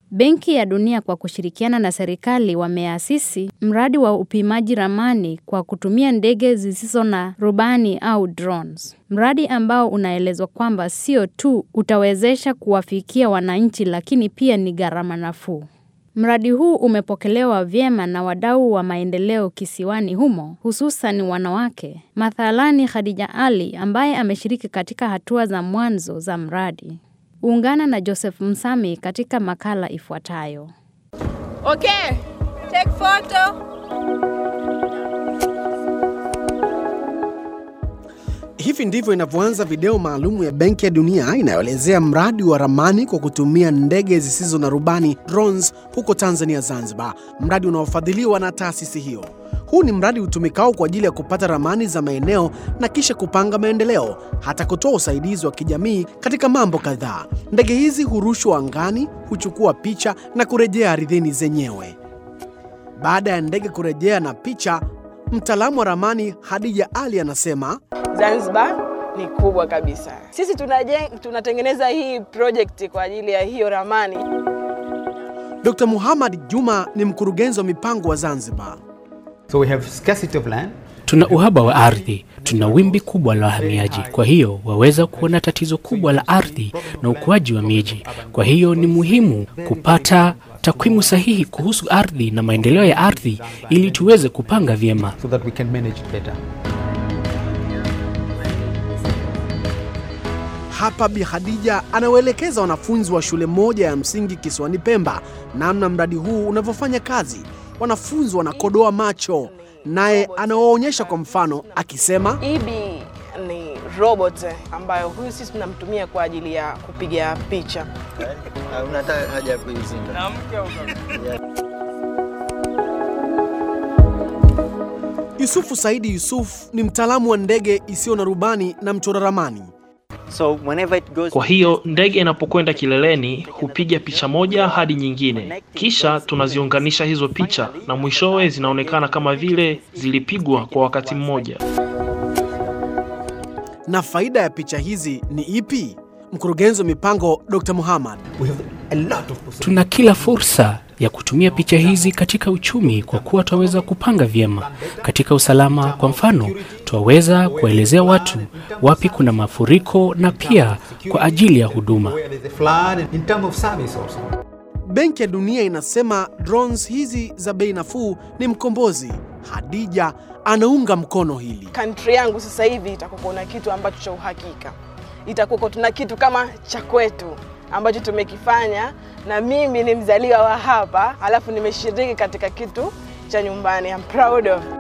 Benki ya Dunia kwa kushirikiana na serikali wameasisi mradi wa upimaji ramani kwa kutumia ndege zisizo na rubani au drones. Mradi ambao unaelezwa kwamba sio tu utawezesha kuwafikia wananchi lakini pia ni gharama nafuu. Mradi huu umepokelewa vyema na wadau wa maendeleo kisiwani humo, hususan wanawake. Mathalani Khadija Ali ambaye ameshiriki katika hatua za mwanzo za mradi. Ungana na Joseph Msami katika makala ifuatayo. Okay, take photo. Hivi ndivyo inavyoanza video maalumu ya Benki ya Dunia inayoelezea mradi wa ramani kwa kutumia ndege zisizo na rubani drones huko Tanzania Zanzibar, mradi unaofadhiliwa na taasisi hiyo. Huu ni mradi utumikao kwa ajili ya kupata ramani za maeneo na kisha kupanga maendeleo, hata kutoa usaidizi wa kijamii katika mambo kadhaa. Ndege hizi hurushwa angani, huchukua picha na kurejea ardhini zenyewe. Baada ya ndege kurejea na picha, mtaalamu wa ramani Hadija Ali anasema Zanzibar ni kubwa kabisa. Sisi tunajeng, tunatengeneza hii project kwa ajili ya hiyo ramani. Dr. Muhammad Juma ni mkurugenzi wa mipango wa Zanzibar. So we have scarcity of land. Tuna uhaba wa ardhi, tuna wimbi kubwa la wahamiaji. Kwa hiyo waweza kuona tatizo kubwa la ardhi na ukuaji wa miji. Kwa hiyo ni muhimu kupata takwimu sahihi kuhusu ardhi na maendeleo ya ardhi ili tuweze kupanga vyema. so that we can manage it better. Hapa Bi Khadija anawaelekeza wanafunzi wa shule moja ya msingi kisiwani Pemba namna mradi huu unavyofanya kazi. Wanafunzi wanakodoa macho, naye anawaonyesha kwa mfano akisema, Ibi ni robot ambayo huyu sisi tunamtumia kwa ajili ya kupiga picha. unataka haja ya kuizima Yusufu Saidi Yusuf ni mtaalamu wa ndege isiyo na rubani na mchora ramani. so whenever it goes Kwa hiyo ndege inapokwenda kileleni hupiga picha moja hadi nyingine, kisha tunaziunganisha hizo picha na mwishowe zinaonekana kama vile zilipigwa kwa wakati mmoja. Na faida ya picha hizi ni ipi? Mkurugenzi wa mipango Dr. Muhammad We have a lot of possibilities. Tuna kila fursa ya kutumia picha hizi katika uchumi kwa kuwa twaweza kupanga vyema katika usalama. Kwa mfano, twaweza kuwaelezea watu wapi kuna mafuriko na pia kwa ajili ya huduma. Where there's a flood in terms of service also. Benki ya Dunia inasema drones hizi za bei nafuu ni mkombozi. Hadija anaunga mkono hili. Country yangu sasa hivi itakuwa na kitu ambacho cha uhakika, itakuwa tuna kitu kama cha kwetu ambacho tumekifanya, na mimi ni mzaliwa wa hapa, alafu nimeshiriki katika kitu cha nyumbani. I'm proud of